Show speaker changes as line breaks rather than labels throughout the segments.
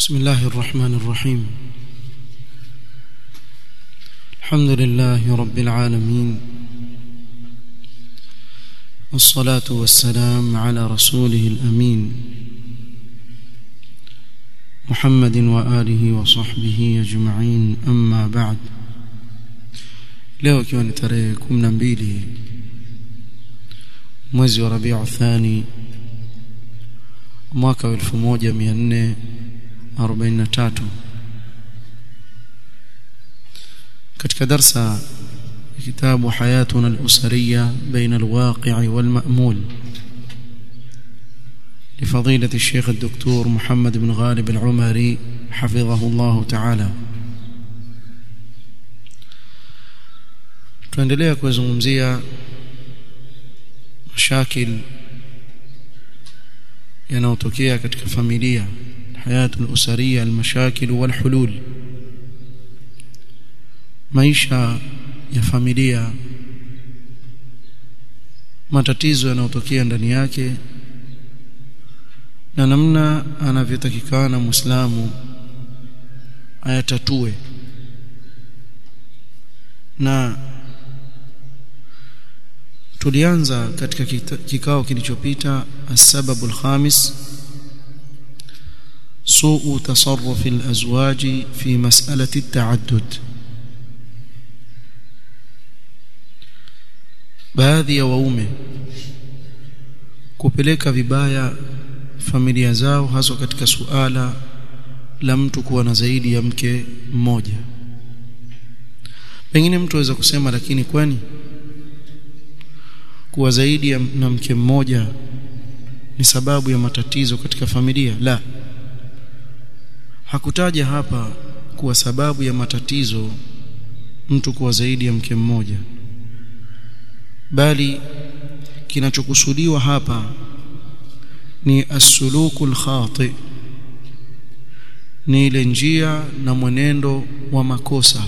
بسم الله الرحمن الرحيم الحمد لله رب العالمين والصلاة والسلام على رسوله الأمين محمد وآله وصحبه أجمعين أما بعد leo ikiwa ni tarehe 12 mwezi wa Rabiu Thani mwaka wa 1443 katika darsa kitabu hayatuna al-usariya baina al-waqi' wal-ma'mul لفضيلة الشيخ الدكتور محمد بن غالب العمري حفظه الله تعالى tuendelea kuzungumzia mashakil yanayotokea katika familia hayatul usariya almashakil walhulul maisha ya familia matatizo yanayotokea ndani yake na namna anavyotakikana muislamu ayatatue na tulianza katika kikao kilichopita السبب الخامس سوء تصرف الأزواج في مسألة التعدد baadhi ya waume kupeleka vibaya familia zao haswa katika suala la mtu kuwa na zaidi ya mke mmoja pengine mtu aweza kusema lakini kwani kuwa zaidi ya na mke mmoja ni sababu ya matatizo katika familia la hakutaja hapa kuwa sababu ya matatizo mtu kuwa zaidi ya mke mmoja bali kinachokusudiwa hapa ni as-sulukul khati ni ile njia na mwenendo wa makosa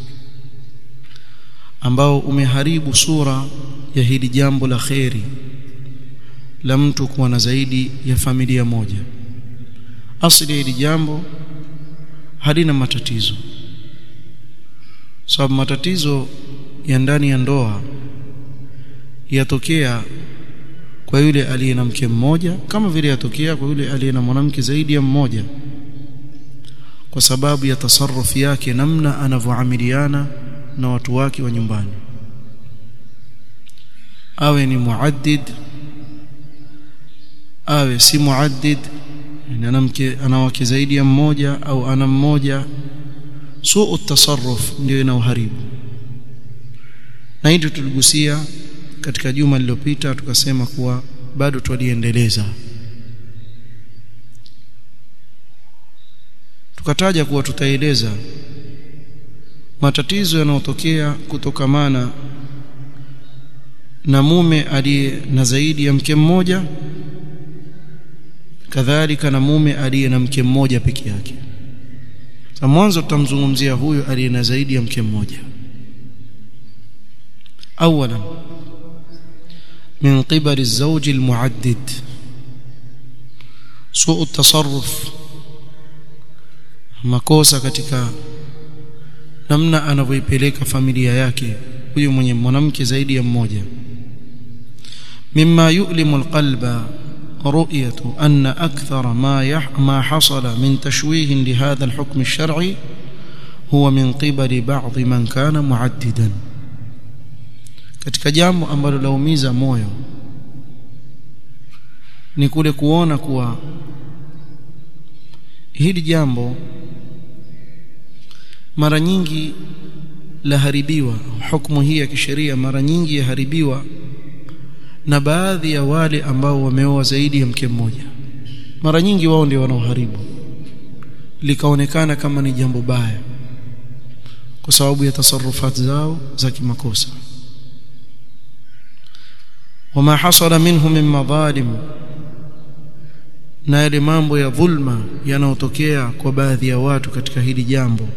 ambao umeharibu sura ya hili jambo la kheri la mtu kuwa na zaidi ya familia moja asili ya hili jambo halina matatizo sababu matatizo ya ndani ya ndoa yatokea kwa yule aliye na mke mmoja kama vile yatokea kwa yule aliye na mwanamke zaidi ya mmoja kwa sababu ya tasarrufi yake namna anavyoamiliana na watu wake wa nyumbani awe ni muaddid awe si muaddid ana mke ana wake zaidi ya mmoja au ana mmoja suu tasarruf ndio inauharibu na hili tuligusia katika juma lililopita tukasema kuwa bado twaliendeleza tukataja kuwa tutaeleza matatizo yanayotokea kutokamana na mume aliye na zaidi ya mke mmoja kadhalika na mume aliye na mke mmoja peke yake sasa mwanzo tutamzungumzia huyo aliye na zaidi ya mke mmoja اولا من قبل الزوج المعدد سوء التصرف makosa katika namna anavyoipeleka familia yake huyu mwenye mwanamke zaidi ya mmoja mimma yu'limu alqalba رؤية أن أكثر ما يح ما حصل من تشويه لهذا الحكم الشرعي هو من قبل بعض من كان معددا katika jambo ambalo laumiza moyo ni kule kuona kuwa hili jambo mara nyingi laharibiwa hukumu hii ya kisheria mara nyingi yaharibiwa na baadhi ya wale ambao wameoa zaidi ya mke mmoja mara nyingi wao ndio wanaoharibu likaonekana kama ni jambo baya kwa sababu ya tasarufati zao za kimakosa wama hasala minhu min madhalim na yale mambo ya dhulma yanayotokea kwa baadhi ya watu katika hili jambo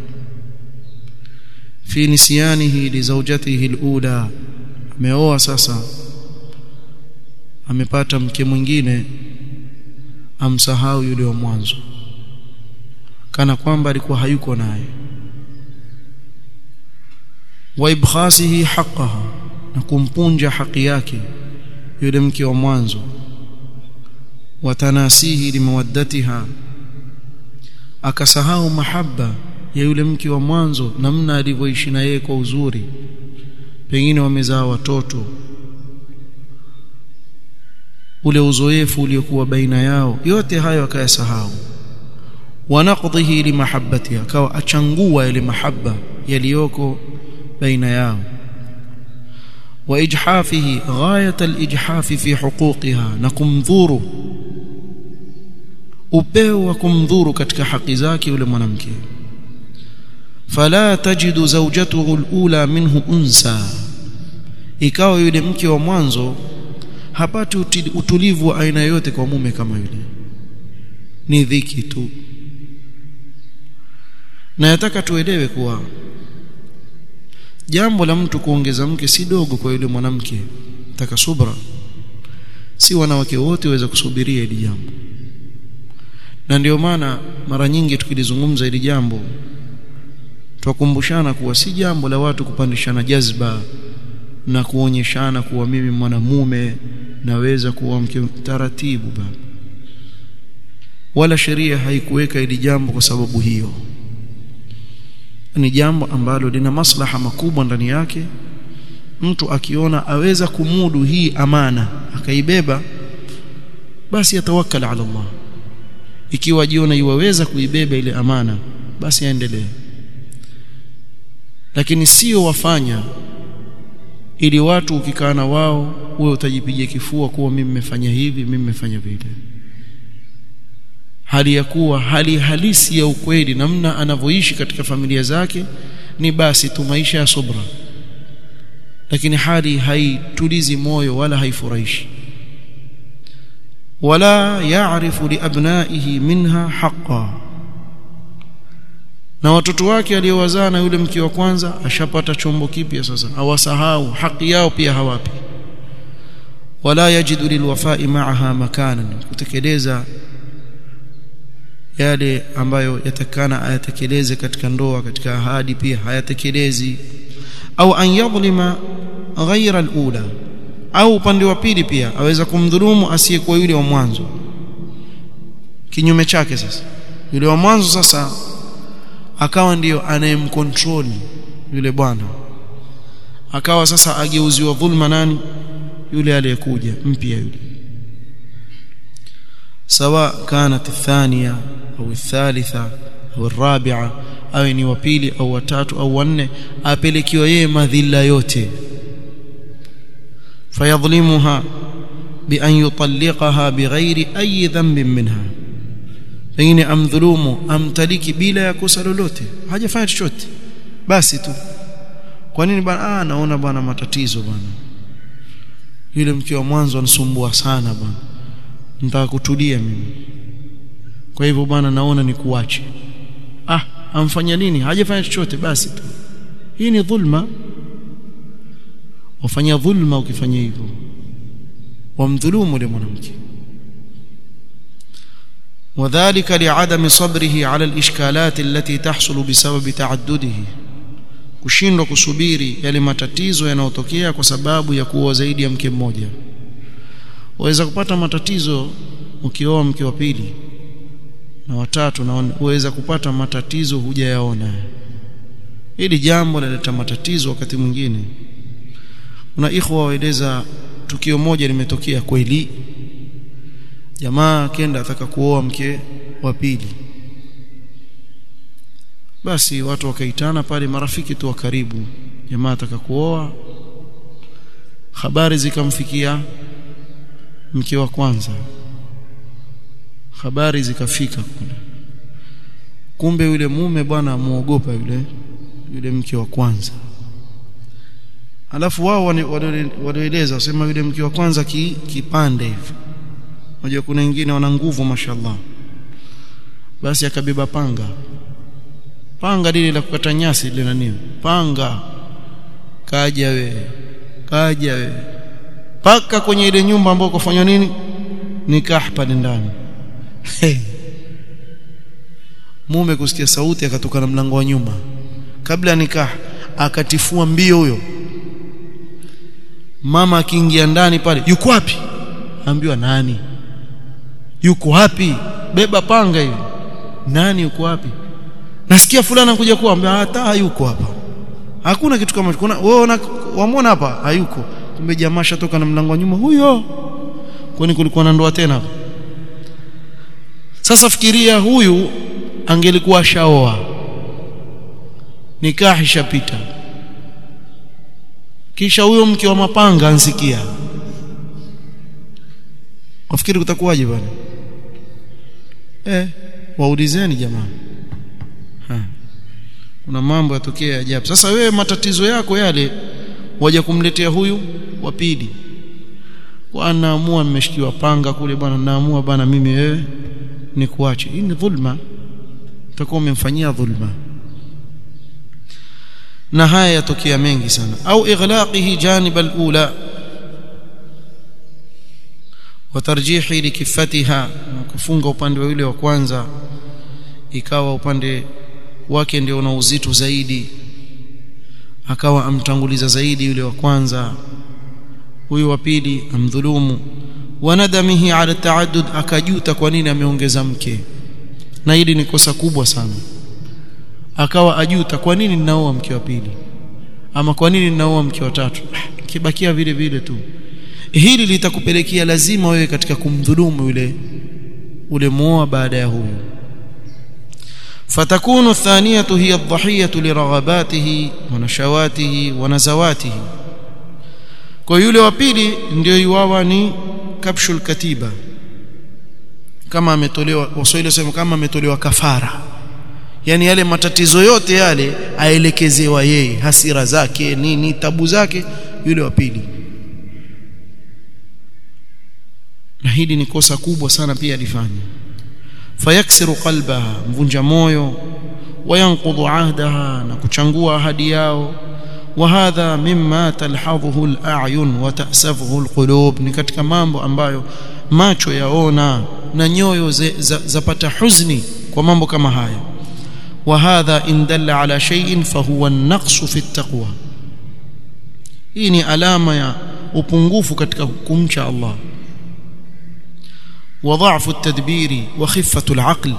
fi nisyanihi li zawjatihi alula ameoa sasa amepata mke mwingine amsahau yule wa mwanzo kana kwamba alikuwa hayuko naye wa ibkhasihi haqqaha na kumpunja haki yake yule mke wa mwanzo wa tanasihi limawaddatiha akasahau mahaba ya yule mke wa mwanzo namna alivyoishi na yeye kwa uzuri pengine wamezaa watoto ule uzoefu uliokuwa baina yao yote hayo akayasahau wanaqdhihi limahabbatiha akawa achangua ile mahaba yaliyoko baina yao واجحافه غايه الاجحاف في حقوقها نكمdhuru upeo wa kumdhuru katika haki zake yule mwanamke fala tajidu zawjatuhu alula minhu unsa ikawa yule mke wa mwanzo hapati utulivu wa aina yote kwa mume kama yule ni dhiki tu na nataka tuelewe kuwa jambo la mtu kuongeza mke si dogo kwa yule mwanamke taka subra si wanawake wote waweza kusubiria hili jambo na ndio maana mara nyingi tukilizungumza hili jambo twakumbushana kuwa si jambo la watu kupandishana jazba na kuonyeshana kuwa mimi mwanamume naweza kuwa mke taratibu baba wala sheria haikuweka hili jambo kwa sababu hiyo ni jambo ambalo lina maslaha makubwa ndani yake mtu akiona aweza kumudu hii amana akaibeba basi atawakkal ala Allah ikiwa jiona iwaweza kuibeba ile amana basi aendelee lakini sio wafanya ili watu ukikaa na wao wewe utajipigia kifua kuwa mimi nimefanya hivi mimi nimefanya vile hali ya kuwa hali halisi ya ukweli namna anavyoishi katika familia zake ni basi tu maisha ya subra lakini hali haitulizi moyo wala haifurahishi wala yaarifu liabnaihi minha haqqan na watoto wake aliowazaa na yule mke wa kwanza ashapata chombo kipya sasa awasahau haki yao pia hawapi wala yajidu lilwafai ma'aha makanan kutekeleza yale ambayo yatakana ayatekeleze katika ndoa katika ahadi pia hayatekelezi au an yadhlima ghaira alula au upande wa pili pia aweza kumdhulumu asiyekuwa yule wa mwanzo kinyume chake sasa yule wa mwanzo sasa akawa ndiyo anayemcontrol yule bwana akawa sasa ageuziwa dhulma nani yule aliyekuja mpya yule سواء كانت الثانية أو الثالثة أو الرابعة أو ni wa pili au watatu au wanne apelekiwa yeye madhila yote fayadhlimuha bi an yutalliqaha bighairi ayi dhanbin minha pengine amdhulumu amtaliki bila ya kosa lolote hajafanya chochote basi tu kwa nini bwana ah naona bwana matatizo bwana yule mke wa mwanzo anasumbua sana bwana nitaka kutulia mimi kwa hivyo bwana naona nikuache ah amfanya nini hajafanya chochote basi tu hii ni dhulma wafanya dhulma ukifanya hivyo wamdhulumu yule mwanamke وذلك لعدم صبره على الاشكالات التي تحصل بسبب تعدده kushindwa kusubiri yale matatizo yanayotokea kwa sababu ya kuoa zaidi ya mke mmoja waweza kupata matatizo ukioa mke wa pili na watatu na waweza kupata matatizo hujayaona hili jambo linaleta matatizo wakati mwingine kuna ikhwa waeleza tukio moja limetokea kweli jamaa kenda ataka kuoa mke wa pili basi watu wakaitana pale marafiki tu wa karibu jamaa ataka kuoa habari zikamfikia mke wa kwanza habari zikafika kule kumbe yule mume bwana amuogopa yule yule mke wa kwanza alafu wao wanaeleza wasema yule mke wa kwanza ki, kipande hivi unajua kuna wengine wana nguvu mashallah basi akabeba panga panga lile la kukata nyasi lile nani panga kaja we kaja we paka kwenye ile nyumba ambayo kufanywa nini nikah pale ndani mume kusikia sauti akatoka na mlango wa nyuma kabla nikah akatifua mbio huyo mama akiingia ndani pale yuko wapi ambiwa nani yuko wapi beba panga hivi nani yuko wapi nasikia fulana kuja kuambia hata hayuko hapa hakuna kitu kama kuna wewe wamwona hapa hayuko kumbe jamaa shatoka na mlango wa nyuma huyo kwani kulikuwa na ndoa tena sasa fikiria huyu angelikuwa shaoa nikahi shapita kisha huyo mke wa mapanga ansikia wafikiri kutakuwaje bwana eh waulizeni jamani ha. kuna mambo yatokea ajabu sasa wewe matatizo yako yale waje kumletea huyu wa pili kwa naamua nimeshikiwa panga kule bwana naamua bwana mimi wewe nikuache hii ni dhulma utakuwa umemfanyia dhulma na haya yatokea mengi sana au ighlaqihi janib alula wa tarjihi likifatiha kufunga upande wa yule wa kwanza ikawa upande wake ndio una uzito zaidi akawa amtanguliza zaidi yule wa kwanza huyu wa pili amdhulumu wanadamihi ala taaddud akajuta kwa nini ameongeza mke na hili ni kosa kubwa sana akawa ajuta kwa nini ninaoa mke wa pili ama kwa nini ninaoa mke wa tatu kibakia vile vile tu hili litakupelekea lazima wewe katika kumdhulumu yule ule muoa baada ya huyu فتكون الثانية هي الضحية لرغباته ونشواته ونزواته kwa yule wa pili ndio yuwawa ni kapshul katiba kama ametolewa waswahili wasema kama ametolewa kafara yani yale matatizo yote yale aelekezewa yeye hasira zake nini tabu zake yule wa pili na hili ni kosa kubwa sana pia alifanya fayaksiru qalbaha mvunja moyo wayanqudhu ahdaha na kuchangua ahadi yao وهذا مما تلحظه الأعين وتأسفه القلوب ni katika mambo ambayo macho yaona na nyoyo zapata huzni kwa mambo kama haya وهذا إن دل على شيء فهو النقص في التقوى hii ni alama ya upungufu katika kumcha Allah وضعف التدبير وخفة العقل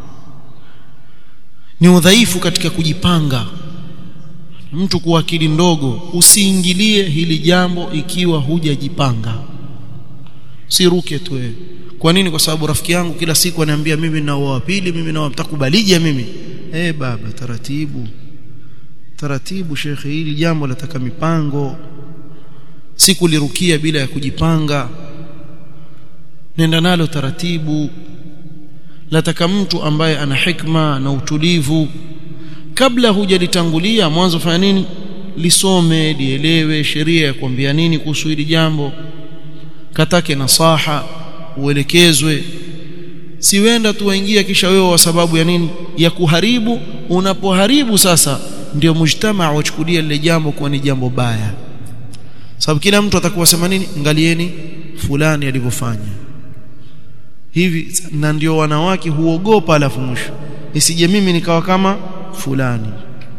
ni udhaifu katika kujipanga mtu kuwa akili ndogo usiingilie hili jambo ikiwa hujajipanga siruke tu wewe kwa nini kwa sababu rafiki yangu kila siku ananiambia mimi na wa pili mimi na mtakubalije mimi eh baba taratibu taratibu shekhe hili jambo lataka mipango sikulirukia bila ya kujipanga nenda nalo taratibu lataka mtu ambaye ana hikma na utulivu kabla hujalitangulia mwanzo fanya nini lisome lielewe sheria ya kuambia nini kuhusu hili jambo katake nasaha uelekezwe siwenda tu waingia kisha wewe kwa sababu ya nini ya kuharibu unapoharibu sasa ndio mujtamaa wachukulia lile jambo kuwa ni jambo baya sababu kila mtu atakuwa sema nini angalieni fulani alivyofanya hivi na ndio wanawake huogopa alafu mwisho nisije mimi nikawa kama fulani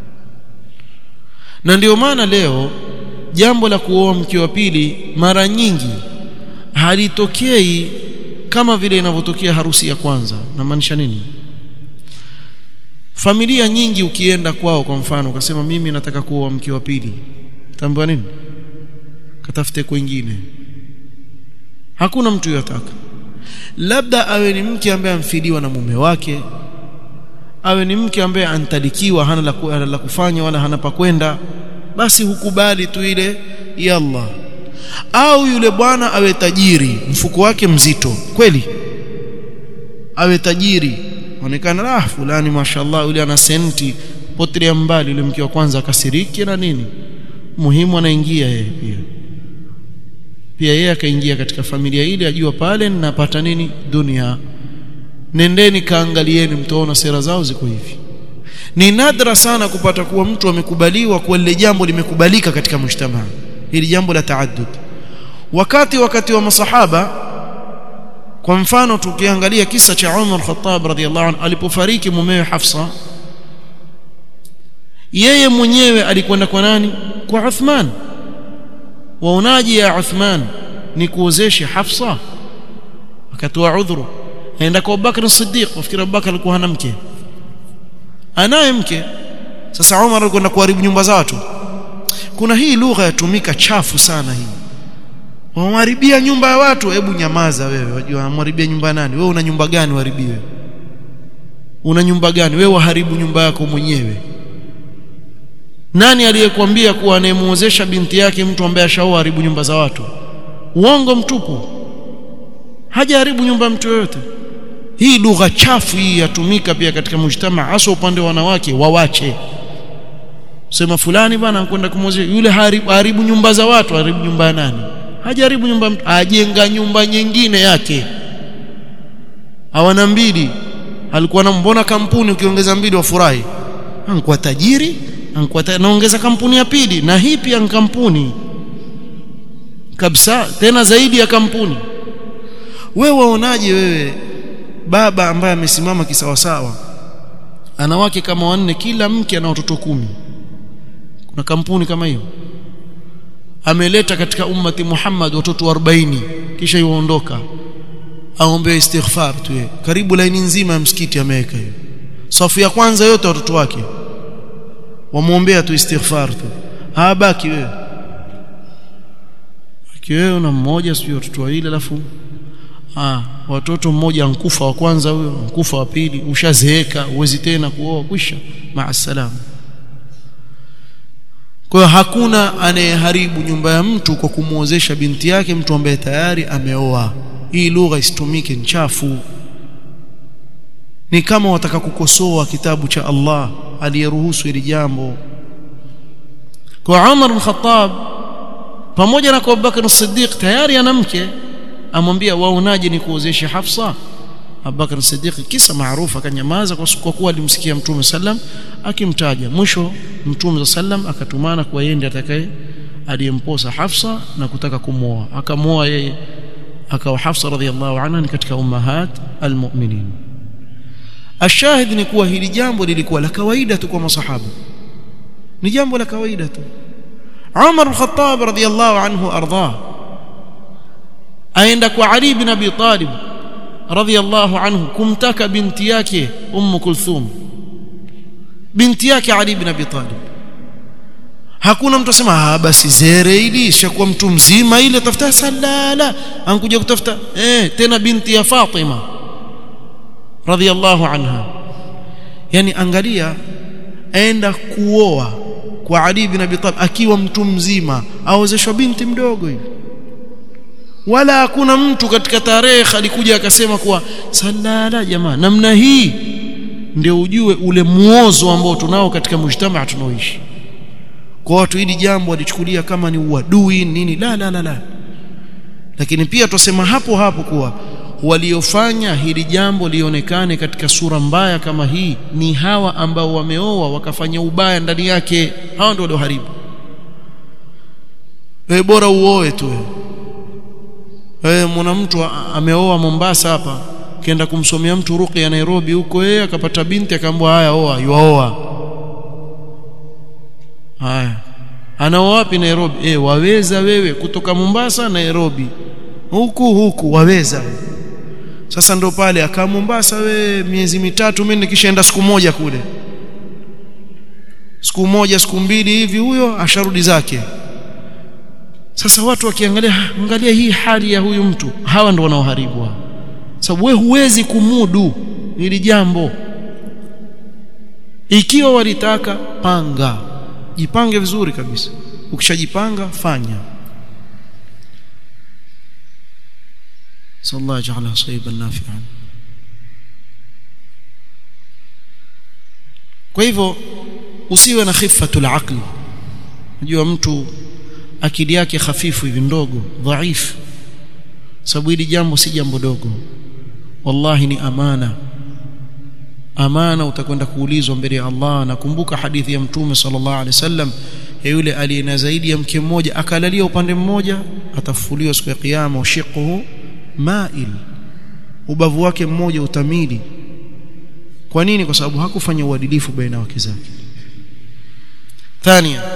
na ndio maana leo jambo la kuoa mke wa pili mara nyingi halitokei kama vile inavyotokea harusi ya kwanza namaanisha nini familia nyingi ukienda kwao kwa mfano ukasema mimi nataka kuoa mke wa pili tambua nini katafute kwingine hakuna mtu yotaka labda awe ni mke ambaye amfidiwa na mume wake awe ni mke ambaye antalikiwa hana la, la kufanya wala hana pa kwenda basi hukubali tu ile yalla au yule bwana awe tajiri mfuko wake mzito kweli awe tajiri onekana ah fulani mashallah yule ana senti potelea mbali yule mke wa kwanza akasiriki na nini muhimu anaingia yeye pia pia yeye akaingia katika familia ile ajua pale ninapata nini dunia nendeni kaangalieni mtaona sera zao ziko hivi ni nadra sana kupata kuwa mtu amekubaliwa kwa lile jambo limekubalika katika mshtama hili jambo la taaddud wakati wakati wa masahaba kwa mfano tukiangalia kisa cha Umar Khattab radhiallahu anhu alipofariki mumewe Hafsa yeye mwenyewe alikwenda kwa nani kwa Uthman waonaji ya Uthman ni kuozeshe Hafsa akatoa udhuru aenda kwa Abubakar as-Siddiq wafikiri Abubakar alikuwa hana mke anaye mke sasa Umar alikwenda kuharibu nyumba za watu kuna hii lugha yatumika chafu sana hii wamharibia nyumba ya watu hebu nyamaza wewe wajua wamharibia nyumba nani wewe una nyumba gani uharibiwe una nyumba gani wewe waharibu nyumba yako mwenyewe nani aliyekwambia kuwa anayemuozesha binti yake mtu ambaye ashaoa haribu nyumba za watu uongo mtupu hajaharibu nyumba ya mtu yoyote hii lugha chafu hii yatumika pia katika mujtama hasa upande wa wanawake wawache sema fulani bwana anakwenda kumwozesha yule haribu, haribu nyumba za watu haribu nyumba ya nani hajaribu nyumba mtu ajenga nyumba nyingine yake hawana mbili alikuwa na mbona kampuni ukiongeza mbili wafurahi anakuwa tajiri anakuwa ta, naongeza kampuni ya pili na hii pia ni kampuni kabisa tena zaidi ya kampuni wewe waonaje wewe baba ambaye amesimama kisawasawa ana wake kama wanne kila mke ana watoto kumi kuna kampuni kama hiyo ameleta katika ummati Muhammad watoto 40 kisha yuondoka aombe istighfar tu yeye karibu laini nzima ya msikiti ameweka hiyo safu ya kwanza yote watoto wake wamuombea tu istighfar tu habaki wewe akiwewe na mmoja sio watoto wawili alafu ah watoto mmoja ankufa wa kwanza huyo ankufa wa pili ushazeeka uwezi tena kuoa kwisha maasalam kwa hiyo hakuna anayeharibu nyumba ya mtu kwa kumuozesha binti yake mtu ambaye tayari ameoa hii lugha isitumike nchafu ni kama wataka kukosoa kitabu cha Allah aliyeruhusu hili jambo kwa Umar bin Khattab pamoja na kwa Abubakar as-Siddiq tayari ana mke amwambia waonaje ni kuozesha Hafsa Abubakar as-Siddiq kisa maarufu akanyamaza kwa kuwa alimsikia Mtume sallam akimtaja mwisho Mtume sallam akatumana kwa yeye ndiye atakaye aliyemposa Hafsa na kutaka kumwoa akamwoa yeye akawa Hafsa radhiallahu anha ni katika ummahat almu'minin ashahid ni kuwa hili jambo lilikuwa la kawaida tu kwa masahaba ni jambo la kawaida tu Umar al-Khattab radhiallahu anhu ardah aenda kwa Ali bin Abi Talib radhiallahu anhu kumtaka binti yake Umm Kulthum binti yake Ali bin Abi Talib hakuna mtu asema ah basi zere ili shakuwa mtu mzima ile tafuta salala ankuja kutafuta eh tena binti ya Fatima radhiallahu anha yani angalia aenda kuoa kwa Ali bin Abi Talib akiwa mtu mzima aozeshwa binti mdogo hivi wala hakuna mtu katika tarehe alikuja akasema kuwa salala jamaa namna hii ndio ujue ule muozo ambao tunao katika mujtamaa tunaoishi kwa watu hili jambo walichukulia kama ni uadui nini la la la la lakini pia tusema hapo hapo kuwa waliofanya hili jambo lionekane katika sura mbaya kama hii ni hawa ambao wameoa wakafanya ubaya ndani yake hawa ndio walioharibu wewe bora uoe tu wewe wewe mwana mtu ameoa Mombasa hapa kenda kumsomea mtu ruqya Nairobi huko yeye akapata binti akaambwa haya oa yuaoa haya anaoa wapi Nairobi eh waweza wewe kutoka Mombasa Nairobi huku huku waweza sasa ndo pale akaa Mombasa we miezi mitatu mimi nikishaenda siku moja kule siku moja siku mbili hivi huyo asharudi zake sasa watu wakiangalia angalia hii hali ya huyu mtu hawa ndo wanaoharibu sababu wewe huwezi kumudu hili jambo ikiwa walitaka panga jipange vizuri kabisa ukishajipanga fanya صلى الله يجعلها صيبا نافعا kwa hivyo usiwe na khifatul aql unajua mtu akili yake hafifu hivi ndogo dhaifu sababu hili jambo si jambo dogo wallahi ni amana amana utakwenda kuulizwa mbele ya Allah nakumbuka hadithi ya mtume sallallahu alaihi wasallam ya yule aliyena zaidi ya mke mmoja akalalia upande mmoja atafufuliwa siku ya kiyama ushiquhu mail ubavu wake mmoja utamili kwa nini kwa sababu hakufanya uadilifu baina ya wake zake thania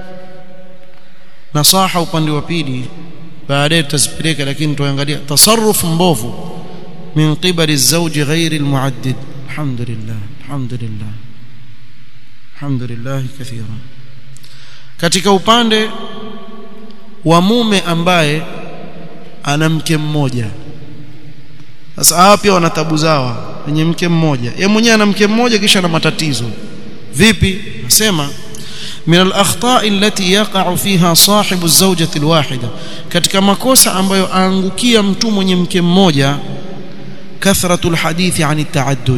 nasaha upande wa pili baadaye tutazipeleka lakini tuangalia tasarruf mbovu min qibali الزوج غير المعدد الحمد لله الحمد لله الحمد لله كثيرا katika upande wa mume ambaye ana mke mmoja sasa hawa pia wana tabu zao wenye mke mmoja yeye mwenyewe ana mke mmoja kisha ana matatizo vipi nasema من الاخطاء التي يقع فيها صاحب الزوجه الواحده katika makosa ambayo aangukia mtu mwenye mke mmoja kathratul hadithi ani taaddud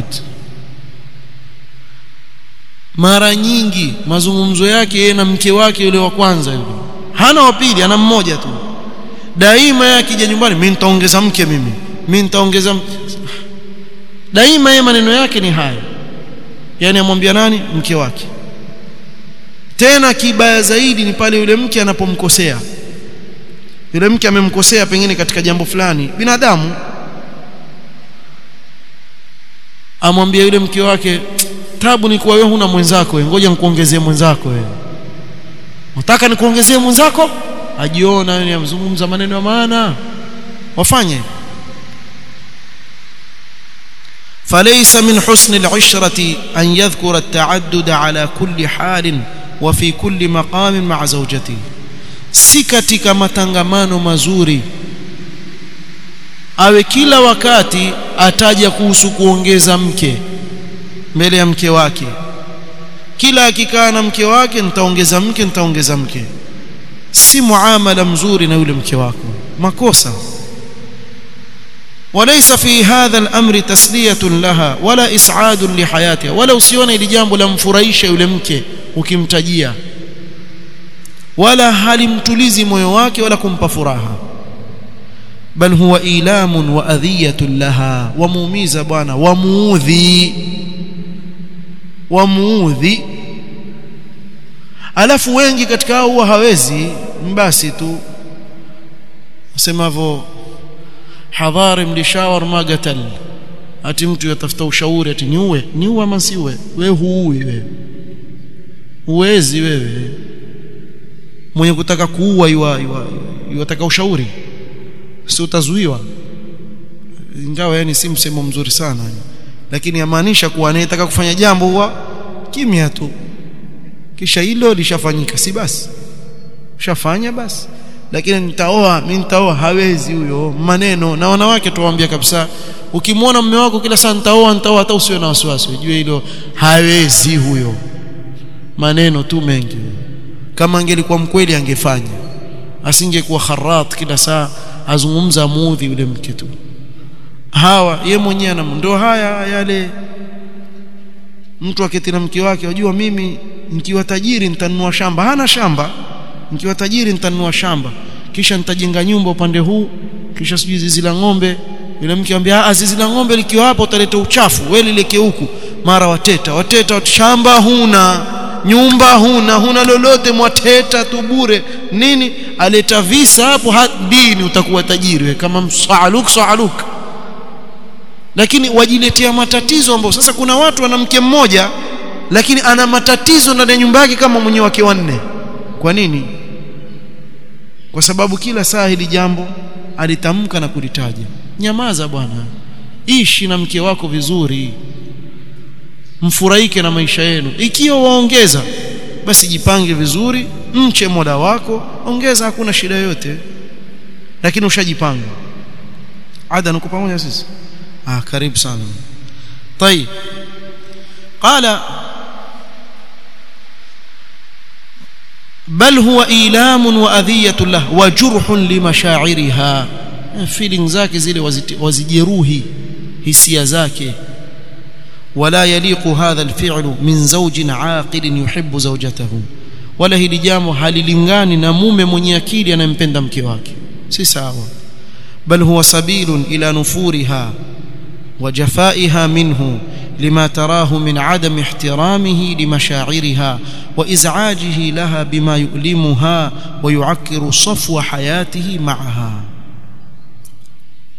mara nyingi mazungumzo yake yeye na mke wake yule wa kwanza yule hana wa pili ana mmoja tu daima yeye akija nyumbani mimi nitaongeza mke mimi mimi nitaongeza daima yeye maneno yake ni haya yani amwambia nani mke wake tena kibaya zaidi ni pale yule mke anapomkosea yule mke amemkosea pengine katika jambo fulani binadamu amwambia yule mke wake tabu ni kuwa wewe huna mwenzako wewe ngoja nikuongezee mwenzako wewe unataka nikuongezee mwenzako ajiona yeye amzungumza maneno ya maana wafanye فليس من حسن العشرة أن يذكر التعدد على كل حال وفي كل مقام مع زوجته si katika matangamano mazuri awe kila wakati ataja kuhusu kuongeza mke mbele ya mke wake kila akikaa na mke wake nitaongeza mke nitaongeza mke si muamala mzuri na yule mke wako makosa وليس في هذا الامر تسليه لها ولا اسعاد لحياتها ولا usione ili jambo la mfurahisha yule mke ukimtajia wala halimtulizi moyo wake wala kumpa furaha bal huwa ilamun wa adhiyatun laha wamuumiza bwana wamuudhi wamuudhi alafu wengi katika hao huwa hawezi basi tu asemavyo hadhari mlishawar magatal ati mtu yatafuta ushauri ati niue niue ama siue wewe huui wewe uwezi wewe mwenye kutaka kuua yua yataka ushauri si utazuiwa ingawa yani si msemo mzuri sana lakini yamaanisha kuwa anayetaka kufanya jambo huwa kimya tu kisha hilo lishafanyika si basi ushafanya basi lakini nitaoa mimi nitaoa hawezi huyo maneno na wanawake tuwaambia kabisa ukimwona mume wako kila saa nitaoa nitaoa hata usiwe na wasiwasi ujue hilo hawezi huyo maneno tu mengi kama angelikuwa mkweli angefanya asingekuwa kharat kila saa azungumza muudhi yule mke tu hawa ye mwenyewe na ndo haya yale mtu aketi na mke wake wajua mimi nikiwa tajiri nitanunua shamba hana shamba nikiwa tajiri nitanunua shamba kisha nitajenga nyumba upande huu kisha sijui zizi la ng'ombe yule mke anambia ah zizi la ng'ombe likiwa hapo utaleta uchafu wewe lileke huku mara wateta wateta shamba huna nyumba huna huna lolote mwateta tu bure nini aleta visa hapo dini utakuwa tajiri we kama msaaluk saaluk lakini wajiletea matatizo ambao sasa kuna watu wana mke mmoja lakini ana matatizo ndani ya nyumba yake kama mwenye wake wanne kwa nini kwa sababu kila saa hili jambo alitamka na kulitaja nyamaza bwana ishi na mke wako vizuri mfurahike na maisha yenu ikiwa waongeza basi jipange vizuri mche mola wako ongeza hakuna shida yoyote lakini ushajipanga ada nuko pamoja sisi ah karibu sana طيب قال بل هو ايلام واذيه له وجرح لمشاعرها feeling zake zile wazijeruhi hisia zake ولا يليق هذا الفعل من زوج عاقل يحب زوجته ولا hili jambo halilingani na mume mwenye akili anayempenda mke wake si sawa bal huwa sabilun ila nufuriha وجفائها منه لما تراه من عدم احترامه لمشاعرها وازعاجه لها بما يؤلمها ويعكر صفو حياته معها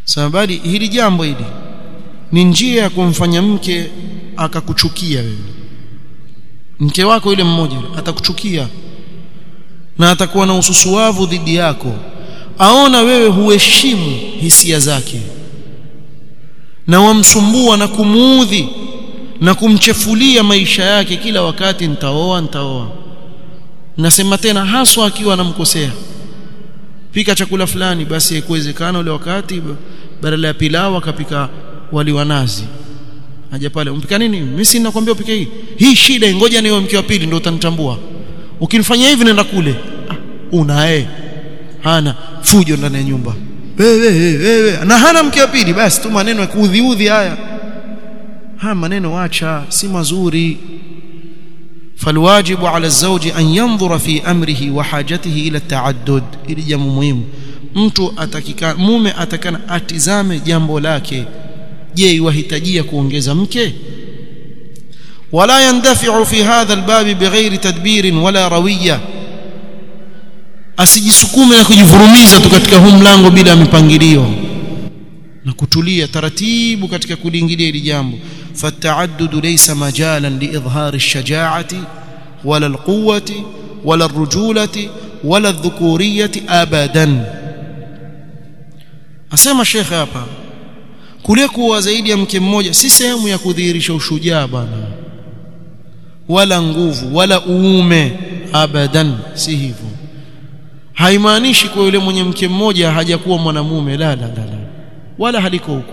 sababu hili jambo hili ni njia ya kumfanya mke akakuchukia wewe mke wako yule mmoja atakuchukia na atakuwa na ususuavu dhidi yako aona wewe huheshimu hisia zake na wamsumbua na kumuudhi na kumchefulia maisha yake kila wakati nitaoa nitaoa nasema tena haswa akiwa anamkosea pika chakula fulani basi ikuwezekana ule wakati badala ya pilau akapika wali wa nazi aje pale umpika nini mimi si nakwambia upike hii hii shida ngoja niwe mke wa pili ndio utanitambua ukinifanyia hivi nenda kule ah, unae hana fujo ndani ya nyumba wewe wewe na hana mke wa pili basi tu maneno ya kuudhiudhi haya haya maneno acha si mazuri فالواجب على الزوج أن ينظر في أمره وحاجته إلى التعدد ili jambo muhimu mtu atakika mume atakana atizame jambo lake je iwahitajia kuongeza mke ولا يندفع في هذا الباب بغير تدبير ولا رويه asijisukume na kujivurumiza tu katika huu mlango bila mipangilio na kutulia taratibu katika kuliingilia hili jambo فالتعدد ليس مجالا لإظهار الشجاعة ولا القوة ولا الرجولة ولا الذكورية أبدا asema shekhe hapa kule kuwa zaidi ya mke mmoja si sehemu ya kudhihirisha ushujaa bwana wala nguvu wala uume abadan si hivyo haimaanishi kwa yule mwenye mke mmoja hajakuwa mwanamume la la la, la. wala haliko huko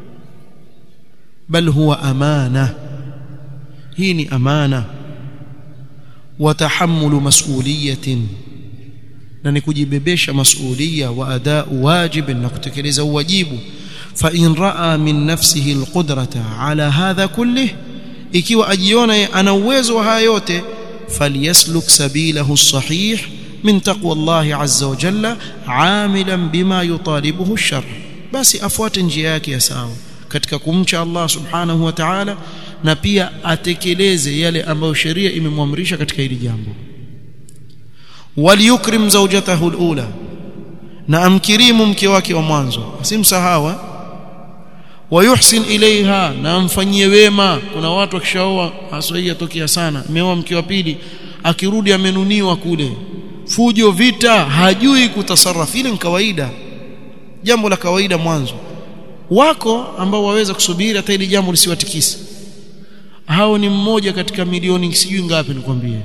bal huwa amana hii ni amana wa tahammulu mas'uliyatin na ni kujibebesha masulia wa adau wajib na kutekeleza wajibu fa in raa min nafsihi alqudrata ala hadha kullih ikiwa ajiona ana uwezo wa haya yote falyasluk sabilahu sahih min taqwa Allah azza wa jalla amilan bima yutalibuhu ash-shar basi afuate njia yake ya sawa katika kumcha Allah subhanahu wa ta'ala na pia atekeleze yale ambayo sheria imemwamrisha katika hili jambo waliyukrim zawjatahu alula na amkirimu mke wake wa mwanzo asimsahawa wayuhsin ilaiha na amfanyie wema kuna watu wakishaoa haswa tokea sana ameoa mke wa pili akirudi amenuniwa kule fujo vita hajui kutasarrafu ile ni kawaida jambo la kawaida mwanzo wako ambao waweza kusubiri hata ili jambo lisiwatikise hao ni mmoja katika milioni sijui ngapi nikwambie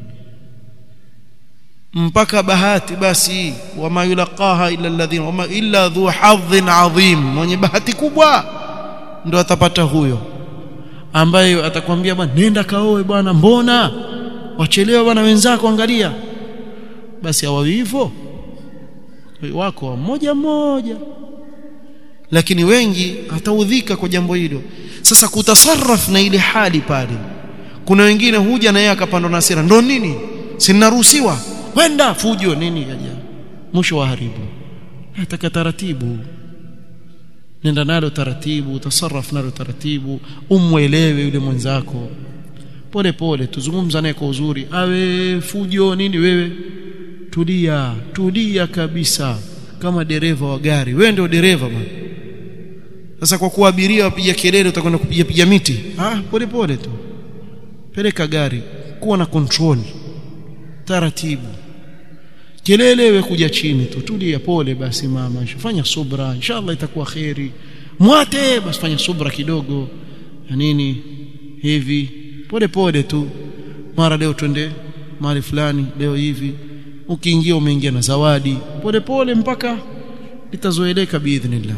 mpaka bahati basi wama yulaqaha illa alladhina wama illa dhu hadhin adhim mwenye bahati kubwa ndo atapata huyo ambaye atakwambia bwana nenda kaoe bwana mbona wachelewa bwana wenzako angalia basi hawawi hivyo wako mmoja mmoja lakini wengi hataudhika kwa jambo hilo sasa kutasarraf na ile hali pale kuna wengine huja na yeye akapandwa na hasira ndo nini sinaruhusiwa kwenda fujo nini kaja mwisho wa haribu nataka taratibu nenda nalo taratibu tasarraf nalo taratibu umwelewe yule mwenzako pole pole tuzungumza naye kwa uzuri awe fujo nini wewe tulia tulia kabisa kama dereva wa gari wewe ndio dereva bwana sasa kwa kuwa abiria wapiga kelele utakwenda kupiga piga miti ah pole pole tu peleka gari kuwa na control taratibu kelele wewe kuja chini tu tulia pole basi mama fanya subra inshallah itakuwa khairi mwate basi fanya subra kidogo ya nini hivi pole pole tu mara leo twende mahali fulani leo hivi ukiingia umeingia na zawadi pole pole mpaka litazoeleka biidhnillah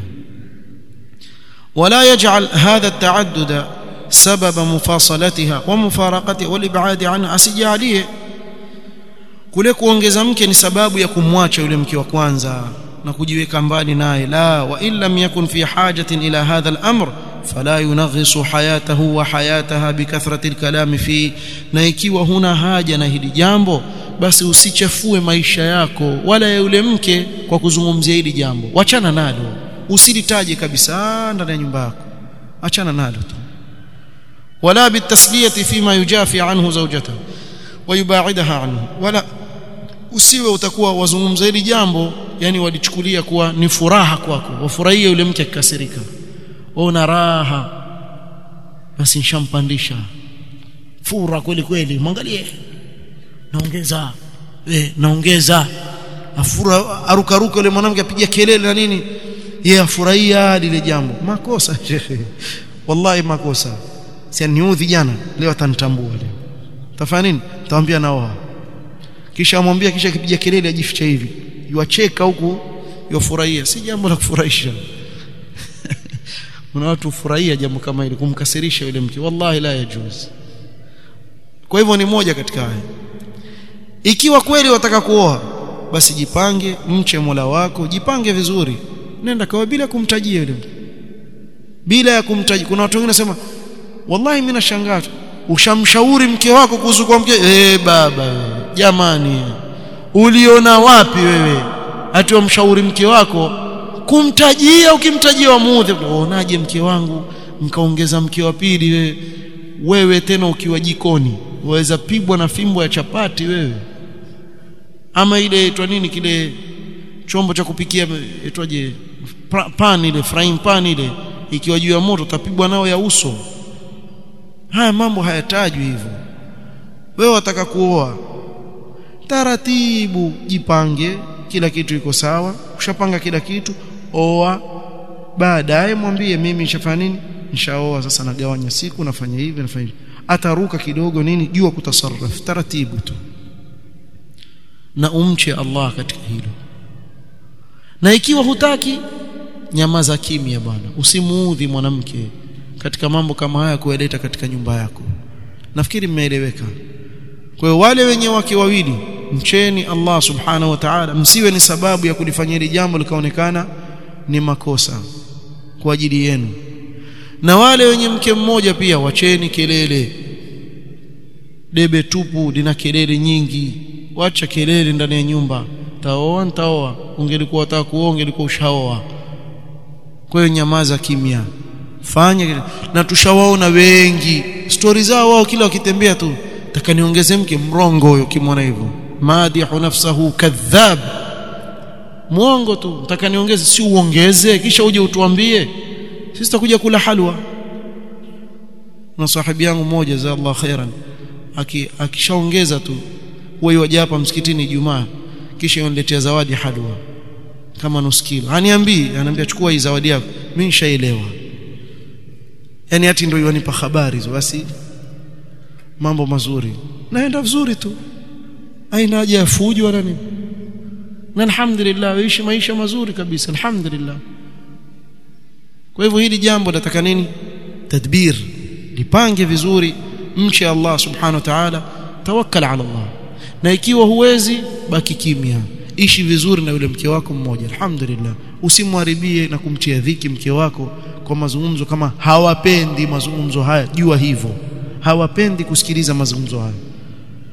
ولا يجعل هذا التعدد سبب مفاصلتها ومفارقتها والابعاد عنها asijalie kule kuongeza mke ni sababu ya kumwacha yule mke wa kwanza na kujiweka mbali naye la wa in lam yakun fi hajatin ila hadha al-amr fala yunaghisu hayatahu wa hayataha bikathrati al-kalam fi na ikiwa huna haja na hili jambo basi usichafue maisha yako wala ya yule mke kwa kuzungumzia hili jambo wachana nalo usilitaje kabisa ndani ya nyumba yako achana nalo tu wala bitasliyati fima yujafi anhu zawjatahu ويباعدها عنه ولا usiwe utakuwa wazungumza hili jambo yani walichukulia kuwa ni furaha kwako wafurahie yule mke akikasirika una raha basi nishampandisha fura kweli kweli mwangalie naongeza eh naongeza afura arukaruka yule mwanamke apiga kelele na nini yeye afurahia lile jambo makosa shekhe wallahi makosa si niudhi jana leo atanitambua leo tafanya nini tamwambia naoa kisha amwambia kisha kipiga kelele ajificha hivi yuacheka huku yofurahia si jambo la kufurahisha kuna watu furahia jambo kama hili kumkasirisha yule mke wallahi la yajuz kwa hivyo ni moja katika haya ikiwa kweli wataka kuoa basi jipange mche Mola wako jipange vizuri nenda kwa bila kumtajia yule mtu bila ya kumtajia kuna watu wengine nasema wallahi mimi nashangaa ushamshauri mke wako kuhusu kwa mke eh baba jamani uliona wapi wewe ati mshauri mke wako kumtajia ukimtajia wamuudhi unaonaje mke wangu mkaongeza mke wa pili wewe wewe tena ukiwa jikoni waweza pigwa na fimbo ya chapati wewe ama ile itwa nini kile chombo cha kupikia itwaje pan ile frying pan ile ikiwa juu ya moto utapigwa nao ya uso haya mambo hayatajwi hivyo wewe wataka kuoa taratibu jipange kila kitu iko sawa ushapanga kila kitu oa baadaye mwambie mimi nishafanya nini nishaoa sasa nagawanya siku nafanya hivi nafanya hivi ataruka kidogo nini jua kutasarraf taratibu tu na umche Allah katika hilo na ikiwa hutaki nyamaza kimya bwana usimuudhi mwanamke katika mambo kama haya kueleta katika nyumba yako nafikiri mmeeleweka kwa hiyo wale wenye wake wawili mcheni Allah subhanahu wa ta'ala msiwe ni sababu ya kulifanyia hili jambo likaonekana ni makosa kwa ajili yenu na wale wenye mke mmoja pia wacheni kelele debe tupu lina kelele nyingi wacha kelele ndani ya nyumba taoa ntaoa ungelikuwa unataka kuoa ungelikuwa ushaoa kwa hiyo nyamaza kimya fanya na tushawaona wengi stori zao wao kila wakitembea tu taka niongeze mke mrongo huyo kimwona hivyo madihu nafsahu kadhab muongo tu nataka niongeze si uongeze kisha uje utuambie sisi tutakuja kula halwa na sahibi yangu mmoja za Allah khairan akishaongeza tu wewe waje hapa msikitini Ijumaa kisha uniletea zawadi halwa kama nusu kilo aniambii ananiambia chukua hii zawadi yako mimi nishaelewa yani hati ndio yanipa habari hizo basi mambo mazuri naenda vizuri tu aina haja ya fujo wala nini na alhamdulillah waishi maisha mazuri kabisa alhamdulillah kwa hivyo hili jambo nataka nini tadbir lipange vizuri mche Allah subhanahu wa ta'ala tawakkal ala Allah na ikiwa huwezi baki kimya ishi vizuri na yule mke wako mmoja alhamdulillah usimharibie na kumtia dhiki mke wako kwa mazungumzo kama hawapendi mazungumzo haya jua hivyo hawapendi kusikiliza mazungumzo haya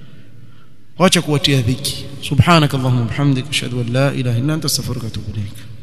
wacha kuwatia dhiki subhanakallahumma bihamdika ashhadu an la ilaha illa anta astaghfiruka wa atubu ilaik